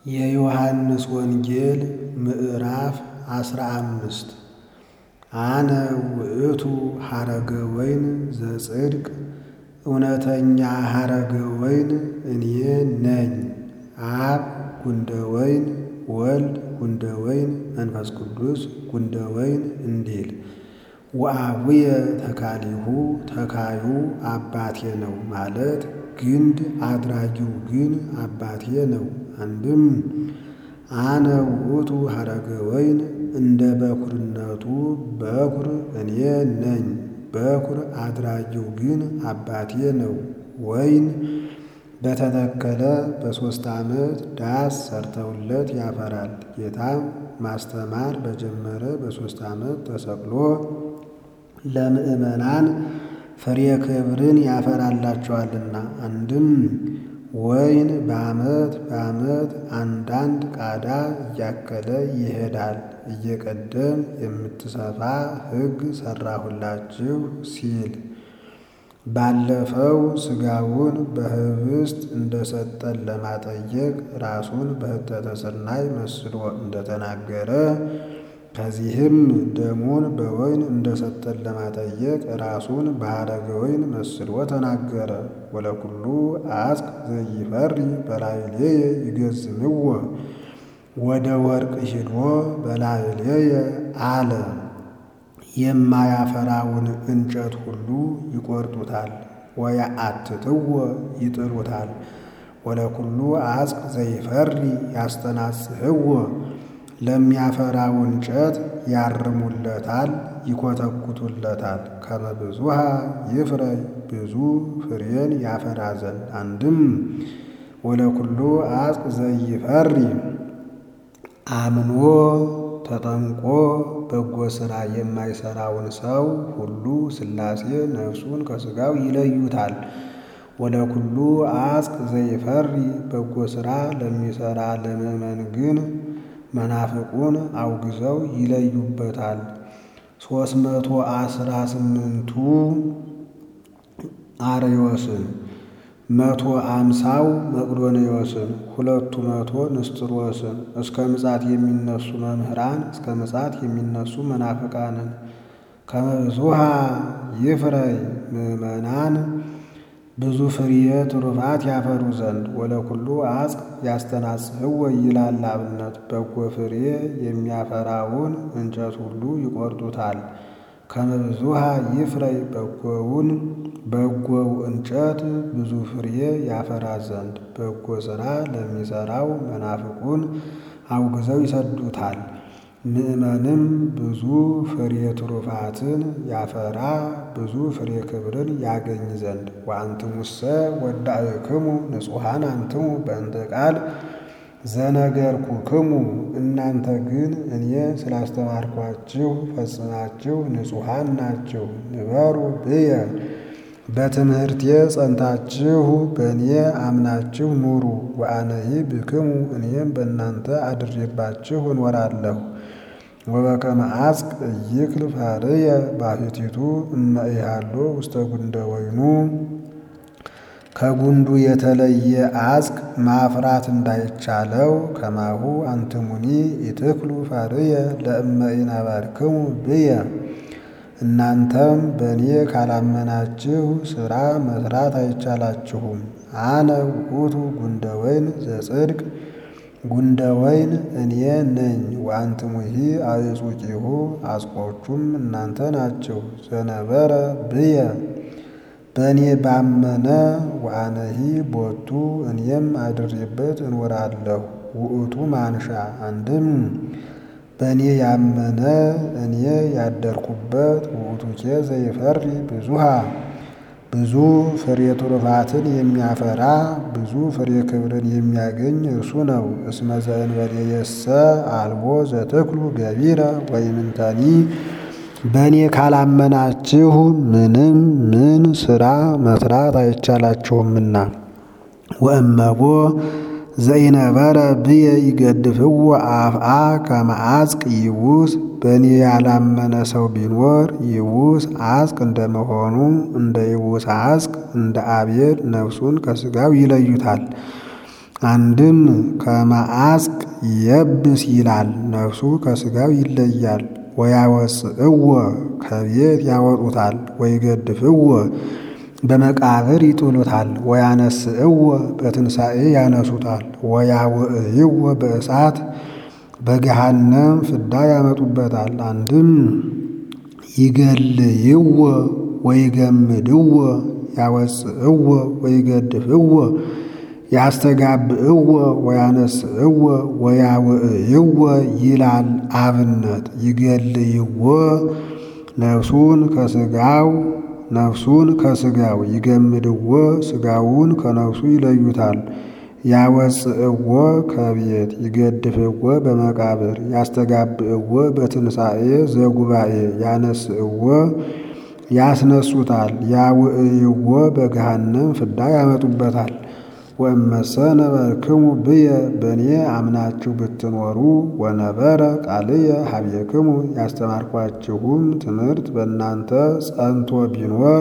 የዮሐንስ ወንጌል ምዕራፍ አስራ አምስት አነ ውእቱ ሐረገ ወይን ዘጽድቅ እውነተኛ ሐረገ ወይን እኔ ነኝ። አብ ጉንደ ወይን ወልድ ጉንደ ወይን መንፈስ ቅዱስ ጉንደ ወይን እንዲል ወአቡየ ተካሊሁ ተካዩ አባቴ ነው ማለት ግንድ አድራጊው ግን አባቴ ነው። አንድም አነ ውእቱ ሐረገ ወይን እንደ በኩርነቱ በኩር እኔ ነኝ። በኩር አድራጊው ግን አባቴ ነው። ወይን በተተከለ በሦስት ዓመት ዳስ ሰርተውለት ያፈራል። ጌታም ማስተማር በጀመረ በሦስት ዓመት ተሰቅሎ ለምእመናን ፍሬ ክብርን ያፈራላቸዋልና። አንድም ወይን በዓመት በዓመት አንዳንድ ቃዳ እያከለ ይሄዳል። እየቀደም የምትሰፋ ሕግ ሠራሁላችሁ ሲል ባለፈው ሥጋውን በኅብስት እንደሰጠን ለማጠየቅ ራሱን በሕተተ ሥርናይ መስሎ እንደተናገረ ከዚህም ደሙን በወይን እንደሰጠን ለማጠየቅ ራሱን በሐረገ ወይን መስሎ ተናገረ። ወለኩሉ አጽቅ ዘይፈሪ በላዕሌየ ይገዝምዎ ወደ ወርቅ ሂዶ በላዕሌየ አለ። የማያፈራውን እንጨት ሁሉ ይቈርጡታል፣ ወያአትትዎ ይጥሉታል። ወለኩሉ አጽቅ ዘይፈሪ ያስተናጽህዎ ለሚያፈራው እንጨት ያርሙለታል፣ ይኰተኩቱለታል። ከመ ብዙኃ ይፍረይ ብዙ ፍሬን ያፈራ ዘንድ። አንድም ወለኩሉ አጽቅ ዘይፈሪ አምኖ ተጠምቆ በጎ ሥራ የማይሠራውን ሰው ሁሉ ሥላሴ ነፍሱን ከሥጋው ይለዩታል። ወለኩሉ አጽቅ ዘይፈሪ በጎ ሥራ ለሚሠራ ለምእመን ግን መናፍቁን አውግዘው ይለዩበታል። ሦስት መቶ አስራ ስምንቱ አርዮስን መቶ አምሳው መቅዶንዮስን ሁለቱ መቶ ንስጥሮስን እስከ ምጻት የሚነሱ መምህራን እስከ ምጻት የሚነሱ መናፍቃንን ከመ ብዙኃ ይፍረይ ምእመናን ብዙ ፍሬ ትሩፋት ያፈሩ ዘንድ ወለኩሉ አጽቅ ያስተናጽህዎ ይላል አብነት። በጎ ፍሬ የሚያፈራውን እንጨት ሁሉ ይቈርጡታል። ከመ ብዙኃ ይፍረይ በጎውን በጎው እንጨት ብዙ ፍሬ ያፈራ ዘንድ በጎ ሥራ ለሚሠራው መናፍቁን አውግዘው ይሰዱታል። ምእመንም ብዙ ፍሬ ትሩፋትን ያፈራ ብዙ ፍሬ ክብርን ያገኝ ዘንድ ወአንትሙሰ ወዳእክሙ ንጹሐን አንትሙ በእንተ ቃል ዘነገርኩክሙ እናንተ ግን እኔ ስላስተማርኳችሁ ፈጽማችሁ ንጹሐን ናችሁ። ንበሩ ብየ በትምህርቴ ጸንታችሁ በእኔ አምናችሁ ኑሩ። ወአነሂ ብክሙ እኔም በእናንተ አድሬባችሁ እኖራለሁ። ወበከመ አጽቅ ኢይክል ፋርየ ባሕቲቱ እመ ኢሃሎ ውስተ ጉንደ ወይኑ ከጉንዱ የተለየ አጽቅ ማፍራት እንዳይቻለው ከማሁ አንትሙኒ ኢትክሉ ፋርየ ለእመ ኢነበርክሙ ብየ እናንተም በእኔ ካላመናችሁ ሥራ መሥራት አይቻላችሁም። አነ ውእቱ ጉንደ ወይን ዘጽድቅ ጉንደ ወይን እኔ ነኝ። ወአንትሙሂ አዕጹቂሁ አጽቆቹም እናንተ ናችሁ። ዘነበረ ብየ በእኔ ባመነ ወአነሂ ቦቱ እኔም አድሬበት እኖራለሁ። ውእቱ ማንሻ አንድም በእኔ ያመነ እኔ ያደርኩበት ውእቱኬ ዘይፈሪ ብዙኃ ብዙ ፍሬ ትሩፋትን የሚያፈራ ብዙ ፍሬ ክብርን የሚያገኝ እርሱ ነው። እስመ ዘእንበሌየሰ አልቦ ዘትክሉ ገቢረ ወይምንተኒ በእኔ ካላመናችሁ ምንም ምን ሥራ መሥራት አይቻላችሁምና። ወእመቦ ዘይነበረ ብየ ይገድፍዎ አፍአ ከመ አጽቅ ይውስ በእኔ ያላመነ ሰው ቢኖር ይውስ አጽቅ እንደመሆኑ እንደ ይውስ አጽቅ እንደ አቤል ነፍሱን ከሥጋው ይለዩታል። አንድም ከመአስቅ የብስ ይላል ነፍሱ ከሥጋው ይለያል። ወያወፅእዎ ከቤት ያወጡታል። ወይገድፍዎ በመቃብር ይጥሉታል። ወያነስእዎ በትንሣኤ ያነሱታል። ወያውዕይዎ በእሳት በገሃነም ፍዳ ያመጡበታል። አንድም ይገልይዎ ወይገምድዎ ያወፅእዎ ወይገድፍዎ ያስተጋብእዎ ወያነስእዎ ወያውዕይዎ ይላል አብነት ይገልይዎ ነፍሱን ከሥጋው ነፍሱን ከሥጋው ይገምድዎ ሥጋውን ከነፍሱ ይለዩታል። ያወፅእዎ ከቤት ይገድፍዎ በመቃብር ያስተጋብእዎ በትንሣኤ ዘጉባኤ ያነስእዎ ያስነሱታል። ያውዕይዎ በገሃነም ፍዳ ያመጡበታል። ወእመሰ ነበርክሙ ብየ በእኔ አምናችሁ ብትኖሩ ወነበረ ቃልየ ሀቤክሙ ያስተማርኳችሁም ትምህርት በእናንተ ጸንቶ ቢኖር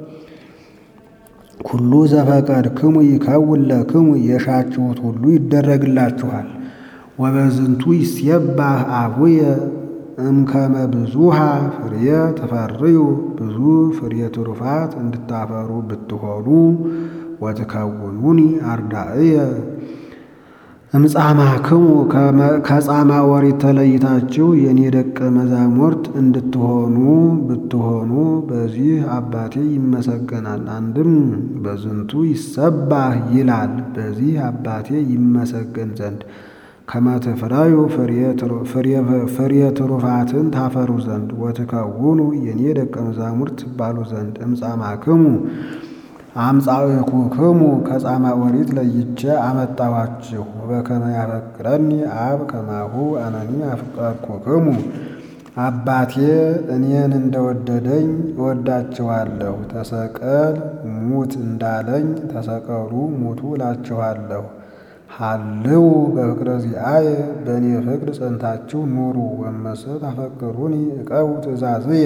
ኩሉ ዘፈቀድክሙ ይከውን ለክሙ የሻችሁት ሁሉ ይደረግላችኋል። ወበዝንቱ ይሴባህ አቡየ እምከመ ብዙሃ ፍሬ ትፈርዩ ብዙ ፍሬ ትሩፋት እንድታፈሩ ብትሆኑ ወትከውኑኒ አርዳእየ እምጻማክሙ ከጻማ ኦሪት ተለይታችሁ የኔ ደቀ መዛሙርት እንድትሆኑ ብትሆኑ በዚህ አባቴ ይመሰገናል። አንድም በዝንቱ ይሰባህ ይላል በዚህ አባቴ ይመሰገን ዘንድ ከመትፍራዩ ፍሬ ትሩፋትን ታፈሩ ዘንድ ወትከውኑ የኔ ደቀ መዛሙርት ትባሉ ዘንድ እምጻማክሙ አምጻእኩክሙ ከጻማ ኦሪት ለይቼ አመጣኋችሁ። በከመ ያፈቅረኒ አብ ከማሁ አነኒ አፍቀርኩክሙ አባቴ እኔን እንደወደደኝ እወዳችኋለሁ። ተሰቀል ሙት እንዳለኝ ተሰቀሉ ሙቱ እላችኋለሁ። ሀልው በፍቅረ ዚአየ በእኔ ፍቅር ጸንታችሁ ኑሩ። ወመሰ ታፈቅሩኒ እቀቡ ትእዛዝየ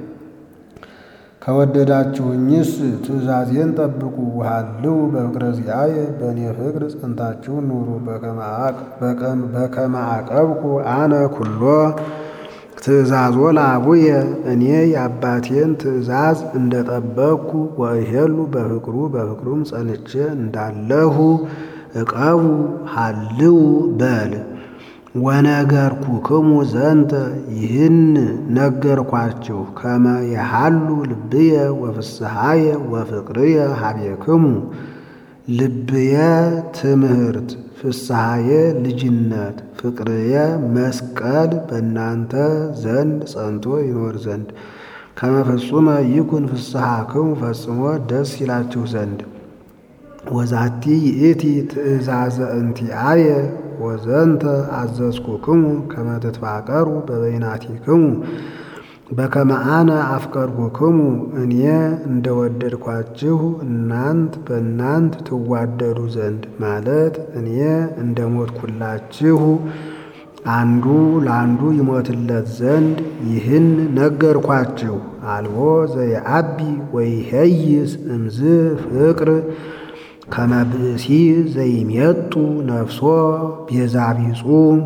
ከወደዳችሁኝስ ትእዛዜን ጠብቁ። ሀልው በፍቅረ ዚአየ በእኔ ፍቅር ጸንታችሁ ኑሩ። በከመ አቀብኩ አነ ኩሎ ትእዛዞ ለአቡየ እኔ የአባቴን ትእዛዝ እንደጠበቅኩ ወእሄሉ በፍቅሩ በፍቅሩም ጸንቼ እንዳለሁ እቀቡ ሀልው በል ወነገርኩክሙ ዘንተ ይህን ነገርኳችሁ ከመ የሃሉ ልብየ ወፍስሐየ ወፍቅርየ ሀቤክሙ ልብየ ትምህርት ፍስሐየ ልጅነት ፍቅርየ መስቀል በእናንተ ዘንድ ጸንቶ ይኖር ዘንድ ከመ ፍጹመ ይኩን ፍስሐክሙ ፈጽሞ ደስ ይላችሁ ዘንድ ወዛቲ ይእቲ ትእዛዘ እንቲአየ ወዘንተ አዘዝኩክሙ ከመ ትትፋቀሩ በበይናቲክሙ በከመ አነ አፍቀርኩክሙ እኔ እንደወደድኳችሁ እናንት በእናንት ትዋደዱ ዘንድ ማለት እኔ እንደሞትኩላችሁ አንዱ ለአንዱ ይሞትለት ዘንድ ይህን ነገርኳችሁ። አልቦ ዘየአቢ ወይሄይስ እምዝ ፍቅር ከመ ብእሲ ዘይሜጡ ነፍሶ ቤዛ ቢጹ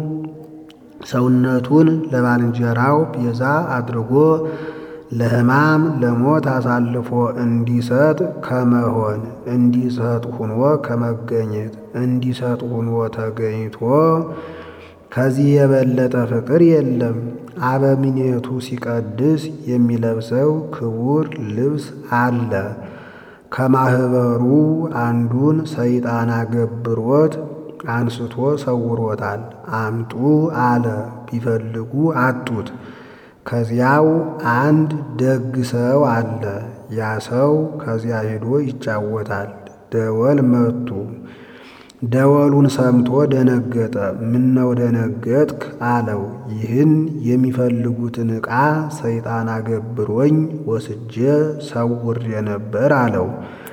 ሰውነቱን ለባልንጀራው ቤዛ አድርጎ ለሕማም ለሞት አሳልፎ እንዲሰጥ ከመሆን እንዲሰጥ ሁኖ ከመገኘት እንዲሰጥ ሁኖ ተገኝቶ ከዚህ የበለጠ ፍቅር የለም። አበምኔቱ ሲቀድስ የሚለብሰው ክቡር ልብስ አለ። ከማኅበሩ አንዱን ሰይጣን አገብሮት አንስቶ ሰውሮታል። አምጡ አለ። ቢፈልጉ አጡት። ከዚያው አንድ ደግ ሰው አለ። ያ ሰው ከዚያ ሄዶ ይጫወታል። ደወል መቱ። ደወሉን ሰምቶ ደነገጠ። ምነው ደነገጥክ አለው። ይህን የሚፈልጉትን ዕቃ ሰይጣን አገብሮኝ ወስጄ ሰውሬ ነበር አለው።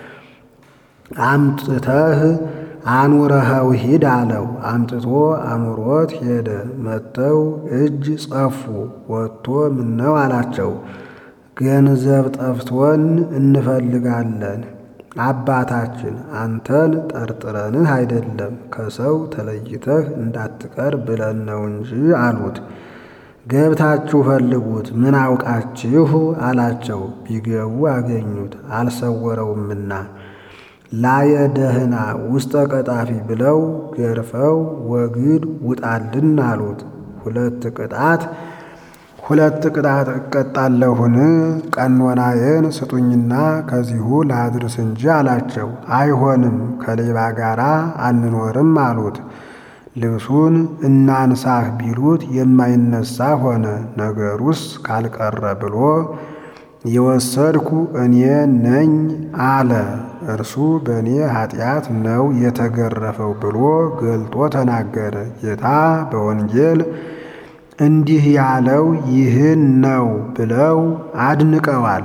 አምጥተህ አኑረኸው ሂድ አለው። አምጥቶ አኑሮት ሄደ። መጥተው እጅ ጸፉ። ወጥቶ ምነው አላቸው። ገንዘብ ጠፍቶን እንፈልጋለን አባታችን አንተን ጠርጥረንህ አይደለም ከሰው ተለይተህ እንዳትቀር ብለን ነው እንጂ አሉት። ገብታችሁ ፈልጉት ምን አውቃችሁ አላቸው። ቢገቡ አገኙት አልሰወረውምና ላየ ደህና ውስጠ ቀጣፊ ብለው ገርፈው ወግድ ውጣልን አሉት። ሁለት ቅጣት ሁለት ቅጣት እቀጣለሁን? ቀኖናዬን ስጡኝና ከዚሁ ላድርስ እንጂ አላቸው። አይሆንም ከሌባ ጋር አንኖርም አሉት። ልብሱን እናንሳህ ቢሉት የማይነሳ ሆነ። ነገሩስ ካልቀረ ብሎ የወሰድኩ እኔ ነኝ አለ። እርሱ በእኔ ኃጢአት ነው የተገረፈው ብሎ ገልጦ ተናገረ። ጌታ በወንጌል እንዲህ ያለው ይህን ነው ብለው አድንቀዋል።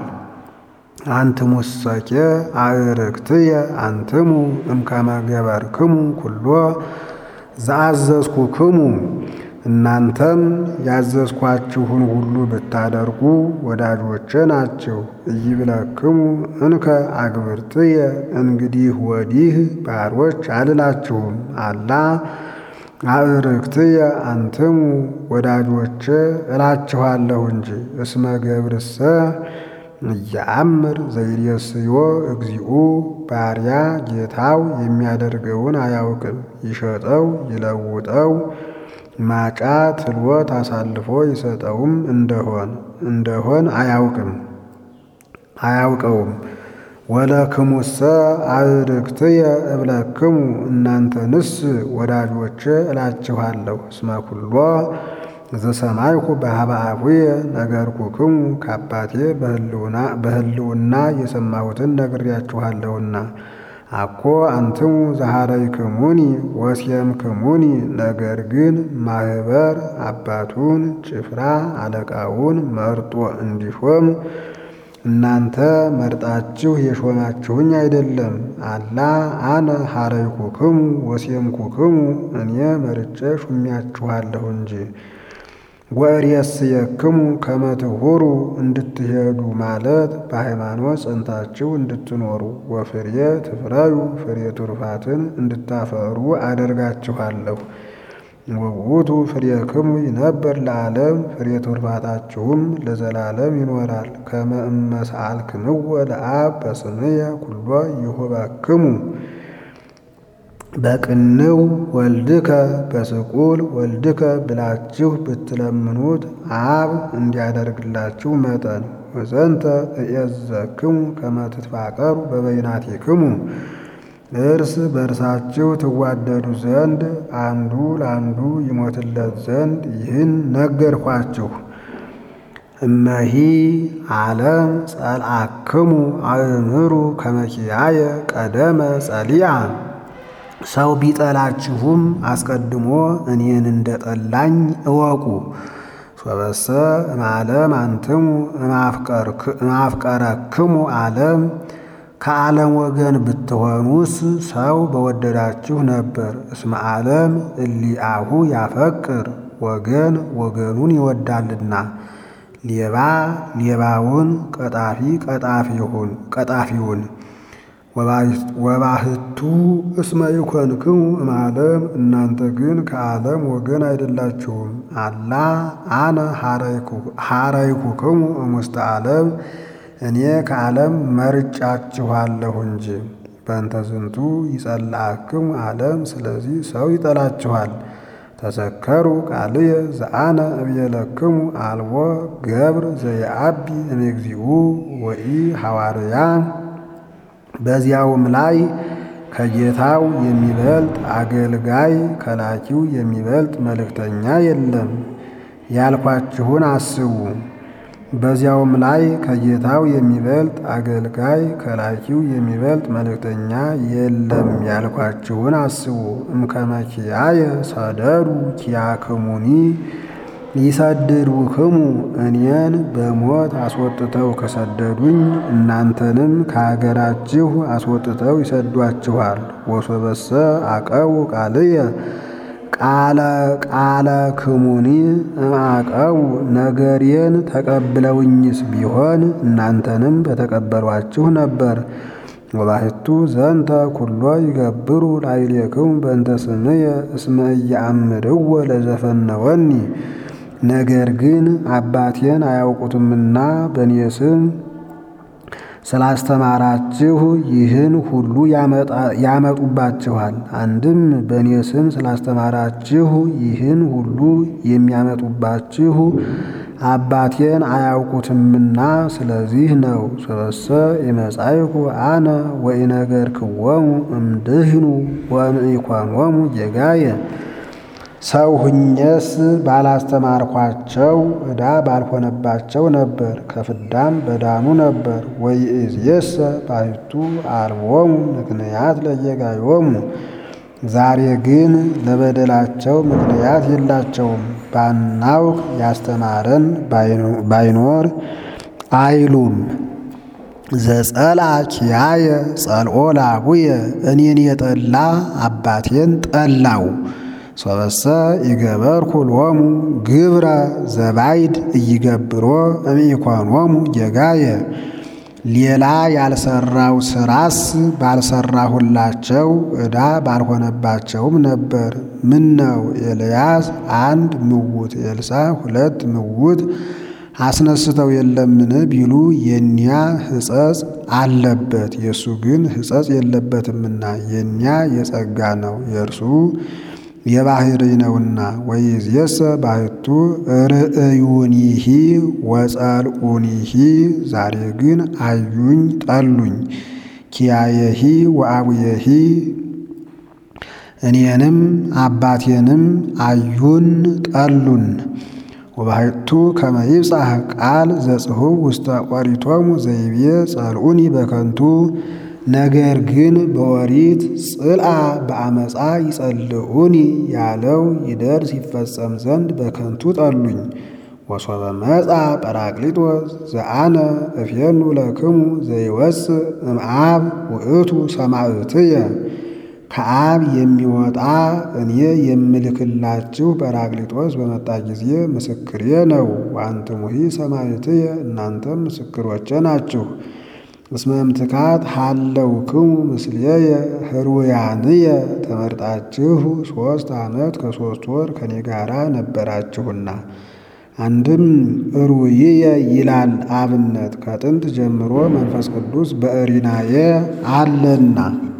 አንትሙሰኬ አዕርክትየ አንትሙ እምከመ ገበርክሙ ኩሎ ዘአዘዝኩክሙ እናንተም ያዘዝኳችሁን ሁሉ ብታደርጉ ወዳጆቼ ናችሁ። ኢይብለክሙ እንከ አግብርትየ እንግዲህ ወዲህ ባሮች አልላችሁም። አላ አዕርክትየ አንትሙ ወዳጆቼ እላችኋለሁ እንጂ እስመ ገብርሰ እያአምር ዘይሬስዮ እግዚኡ ባሪያ ጌታው የሚያደርገውን አያውቅም። ይሸጠው ይለውጠው ማጫ ትልወት አሳልፎ ይሰጠውም እንደሆን እንደሆን አያውቅም አያውቀውም። ወለክሙሰ አዕርክትየ እብለክሙ እናንተንስ ወዳጆቼ እላችኋለሁ። እስመ ኩሎ ዘሰማይኩ በኀበ አቡየ ነገርኩክሙ ከአባቴ በሕልውና የሰማሁትን ነግሬያችኋለሁና። አኮ አንትሙ ዘኀረይክሙኒ ወሴምክሙኒ ነገር ግን ማኅበር አባቱን ጭፍራ አለቃውን መርጦ እንዲሾም እናንተ መርጣችሁ የሾማችሁኝ አይደለም። አላ አነ ኀረይኩክሙ ወሴምኩክሙ እኔ መርጬ ሹሚያችኋለሁ እንጂ። ወእሬስየክሙ ከመ ትሁሩ እንድትሄዱ ማለት በሃይማኖት ጸንታችሁ እንድትኖሩ፣ ወፍሬ ትፍረዩ ፍሬ ትሩፋትን እንድታፈሩ አደርጋችኋለሁ። ወውእቱ ፍሬክሙ ይነብር ለዓለም ፍሬ ትሩፋታችሁም ለዘላለም ይኖራል። ከመ እመ ሰአልክምዎ ለአብ በስምየ ኩሎ ይሁበክሙ በቅንው ወልድከ በስቁል ወልድከ ብላችሁ ብትለምኑት አብ እንዲያደርግላችሁ መጠን ወዘንተ እዔዘክሙ ከመ ትትፋቀሩ በበይናቲክሙ እርስ በእርሳችሁ ትዋደዱ ዘንድ አንዱ ለአንዱ ይሞትለት ዘንድ ይህን ነገርኳችሁ። እመሂ ዓለም ጸልአክሙ አእምሩ ከመ ኪያየ ቀደመ ጸሊአ ሰው ቢጠላችሁም አስቀድሞ እኔን እንደ ጠላኝ እወቁ። ሶበሰ እምዓለም አንትሙ እማፍቀረክሙ ዓለም ከዓለም ወገን ብትሆኑስ ሰው በወደዳችሁ ነበር። እስመ ዓለም እሊአሁ ያፈቅር ወገን ወገኑን ይወዳልና። ሌባ ሌባውን፣ ቀጣፊ ቀጣፊውን ወባህቱ እስመ ይኮንክሙ እምዓለም እናንተ ግን ከዓለም ወገን አይደላችሁም። አላ አነ ኀረይኩክሙ እሙስተ ዓለም እኔ ከዓለም መርጫችኋለሁ እንጂ። በእንተ ዝንቱ ይጸልአክሙ ዓለም ስለዚህ ሰው ይጠላችኋል። ተሰከሩ ቃልየ ዘአነ እብየለክሙ አልቦ ገብር ዘየአቢ እምግዚኡ ወኢ ሐዋርያ በዚያውም ላይ ከጌታው የሚበልጥ አገልጋይ ከላኪው የሚበልጥ መልእክተኛ የለም ያልኳችሁን አስቡ። በዚያውም ላይ ከጌታው የሚበልጥ አገልጋይ ከላኪው የሚበልጥ መልእክተኛ የለም ያልኳችሁን አስቡ። እምከመ ኪያየ ሰደዱ ኪያክሙኒ ይሰድዱክሙ እኔን በሞት አስወጥተው ከሰደዱኝ እናንተንም ከአገራችሁ አስወጥተው ይሰዷችኋል። ወሶበሰ አቀቡ ቃልየ ቃለ ቃለ ክሙኒ እምአቀቡ ነገሬን ተቀብለውኝስ ቢሆን እናንተንም በተቀበሏችሁ ነበር። ወባሕቱ ዘንተ ኩሎ ይገብሩ ላዕሌክሙ በእንተ ስምየ እስመ ኢየአምርዎ ለዘፈነወኒ። ነገር ግን አባቴን አያውቁትምና በእኔ ስም ስላስተማራችሁ ይህን ሁሉ ያመጡባችኋል። አንድም በእኔ ስም ስላስተማራችሁ ይህን ሁሉ የሚያመጡባችሁ አባቴን አያውቁትምና ስለዚህ ነው። ሰበሰ የመጻይኩ አነ ወኢነገርክዎሙ እምድህኑ ወእምኢኮኖሙ ጌጋየ ሰው ሁኜስ ባላስተማርኳቸው ዕዳ ባልሆነባቸው ነበር፣ ከፍዳም በዳኑ ነበር። ወይእዜሰ ባሕቱ አልቦሙ ምክንያት ለጌጋዮሙ ዛሬ ግን ለበደላቸው ምክንያት የላቸውም። ባናውቅ ያስተማረን ባይኖር አይሉም። ዘጸላ ኪያየ ጸልኦ ላቡየ እኔን የጠላ አባቴን ጠላው። ሶበሰ ይገበርኩ ሎሙ ግብረ ዘባይድ እይገብሮ እምኢኮኖሙ ጌጋየ ሌላ ያልሰራው ስራስ ባልሰራሁላቸው ዕዳ ባልሆነባቸውም ነበር። ምን ነው ኤልያስ አንድ ምውት ኤልሳ ሁለት ምውት አስነስተው የለምን ቢሉ የኒያ ሕጸጽ አለበት፣ የእሱ ግን ሕጸጽ የለበትምና የኒያ የጸጋ ነው፣ የእርሱ የባህሪ ነውና። ወይእዜሰ ባሕቱ ርእዩኒሂ ወጸልኡኒሂ ዛሬ ግን አዩኝ ጠሉኝ። ኪያየሂ ወአቡየሂ እኔንም አባቴንም አዩን ጠሉን። ወባሕቱ ከመ ይብጻሕ ቃል ዘጽሑፍ ውስተ ኦሪቶሙ ዘይቤ ጸልኡኒ በከንቱ ነገር ግን በኦሪት ጽልአ በአመፃ ይጸልኡኒ ያለው ይደርስ ይፈጸም ዘንድ በከንቱ ጠሉኝ። ወሶበ መጻ ጰራቅሊጦስ ዘአነ እፌኑ ለክሙ ዘይወፅእ እምአብ ውእቱ ሰማዕትየ ከአብ የሚወጣ እኔ የምልክላችሁ ጰራቅሊጦስ በመጣ ጊዜ ምስክሬ ነው። ወአንትሙሂ ሰማዕትየ እናንተም ምስክሮቼ ናችሁ። እስመ እምትካት ሀለውክሙ ምስሌየ ህሩያንየ ተመርጣችሁ ሦስት ዓመት ከሦስት ወር ከኔ ጋራ ነበራችሁና። አንድም ሩይየ ይላል አብነት ከጥንት ጀምሮ መንፈስ ቅዱስ በእሪናየ አለና